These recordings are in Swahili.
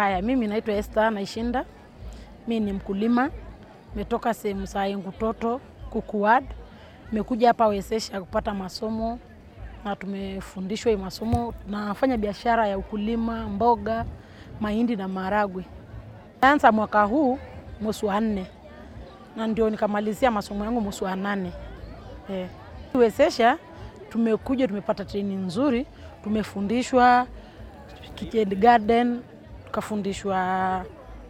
Haya, mimi naitwa Esther Naishinda. Mi ni mkulima, metoka sehemu za Engutoto Kukuwad. Nimekuja hapa Wezesha kupata masomo na tumefundishwa hii masomo. Nafanya biashara ya ukulima, mboga, mahindi na maharagwe. Anza mwaka huu mwezi wa nne na ndio nikamalizia masomo yangu mwezi wa nane. Eh. Wezesha tumekuja tumepata training nzuri, tumefundishwa kitchen garden, tukafundishwa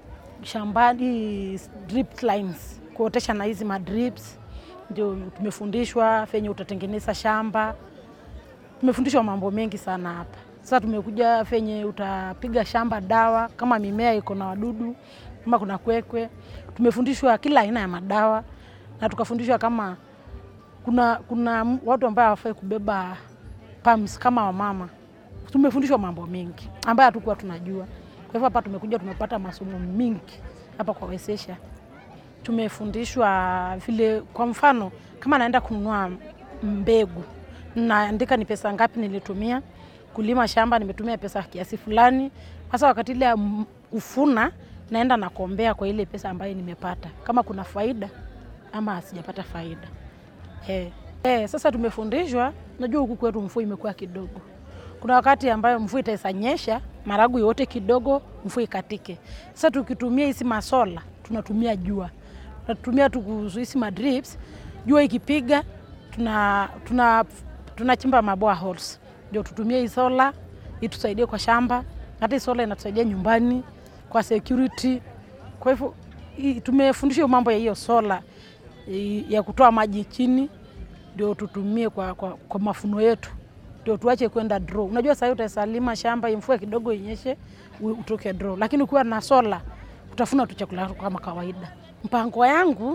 shambani drip lines, kuotesha na hizi madrips, ndio tumefundishwa venye utatengeneza shamba. Tumefundishwa mambo mengi sana hapa. Sasa tumekuja venye utapiga shamba dawa kama mimea iko na wadudu, kama kuna kwekwe. Tumefundishwa kila aina ya madawa na tukafundishwa kama kuna, kuna watu ambao hawafai kubeba pumps kama wamama. Tumefundishwa mambo mengi ambayo hatukuwa tunajua. Kwa hivyo hapa tumekuja tumepata masomo mingi hapa kwa Wezesha. Tumefundishwa vile, kwa mfano kama naenda kununua mbegu, naandika ni pesa ngapi nilitumia kulima shamba, nimetumia pesa kiasi fulani. Sasa wakati ile ya kufuna, naenda nakombea kwa ile pesa ambayo nimepata, kama kuna faida ama sijapata faida. Hey. Hey, sasa tumefundishwa, najua huku kwetu mvua imekuwa kidogo. Kuna wakati ambayo mvua itaisanyesha maragu yote kidogo, mvua ikatike. Sasa tukitumia hizi masola, tunatumia jua, tunatumia hizi madrips, jua ikipiga tuna, tuna, tunachimba maboa holes ndio tutumie hii sola itusaidie kwa shamba. Hata hii sola inatusaidia nyumbani kwa security. Kwa hivyo tumefundishwa mambo ya hiyo sola ya kutoa maji chini ndio tutumie kwa, kwa, kwa mafuno yetu ndio tuache kwenda draw. Unajua sasa utasalima shamba mvua kidogo inyeshe utoke draw, lakini ukiwa na sola utafuna tu chakula kama kawaida. Mpango yangu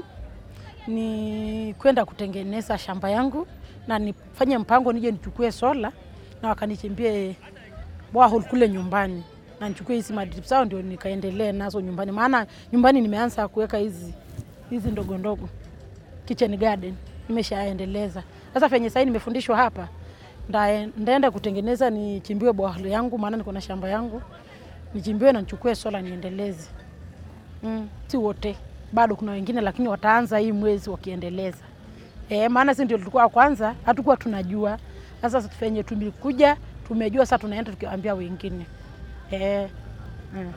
ni kwenda kutengeneza shamba yangu na nifanye mpango nije nichukue sola na wakanichimbie borehole kule nyumbani na nichukue hizi madrip zao ndio nikaendelee nazo nyumbani, maana nyumbani nimeanza kuweka hizi hizi ndogo ndogo kitchen garden nimeshaendeleza. Sasa venye sasa nimefundishwa hapa, ndaenda kutengeneza nichimbiwe borehole yangu, maana niko na shamba yangu, nichimbiwe na nichukue sola niendeleze. Mm, si wote bado, kuna wengine lakini wataanza hii mwezi wakiendeleza. E, maana sisi ndio tulikuwa kwanza, hatukuwa tunajua. Sasa venye tumekuja tumejua, sasa tunaenda tukiwaambia wengine e, mm.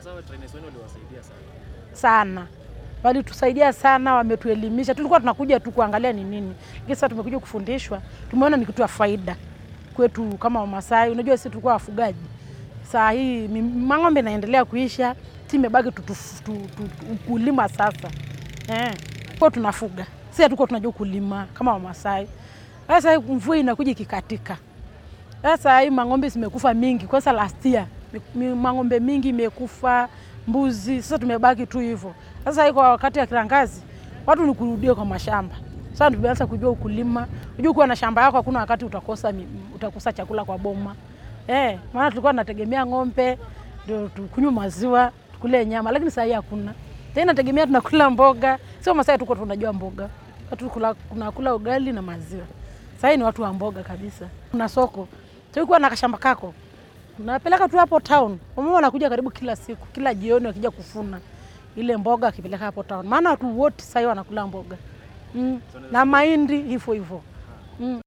sana walitusaidia sana, wametuelimisha. Tulikuwa tunakuja tu kuangalia ni nini, lakini sasa tumekuja kufundishwa, tumeona ni kitu ya faida kwetu kama Wamasai. Unajua sisi tulikuwa wafugaji, saa hii mang'ombe naendelea kuisha, si imebaki ukulima sasa eh, kwa tunafuga sisi, hatukuwa tunajua kulima kama Wamasai. Sasa mvua inakuja ikikatika, sasa hii mang'ombe zimekufa mingi. Kwanza last year mang'ombe mingi imekufa, mbuzi. Sasa tumebaki tu hivyo. Sasa iko wakati ya kiangazi, watu ni kurudia kwa mashamba. Sasa tumeanza kujua ukulima. Unajua kuwa na shamba yako hakuna wakati utakosa utakosa chakula kwa boma. Eh, maana tulikuwa tunategemea ng'ombe ndio tukunywe maziwa, tukule nyama, lakini sasa hakuna. Tena nategemea tunakula mboga. Sio Masai tuko tunajua mboga. Watu kula tunakula ugali na maziwa. Sasa ni watu wa mboga kabisa. Kuna soko. Tulikuwa na kashamba kako. Unapeleka tu hapo town. Wamama wanakuja karibu kila siku, kila jioni wakija kufuna ile mboga akipeleka hapo town, maana watu wote sasa wanakula mboga mm. na mahindi hivyo hivyo mm.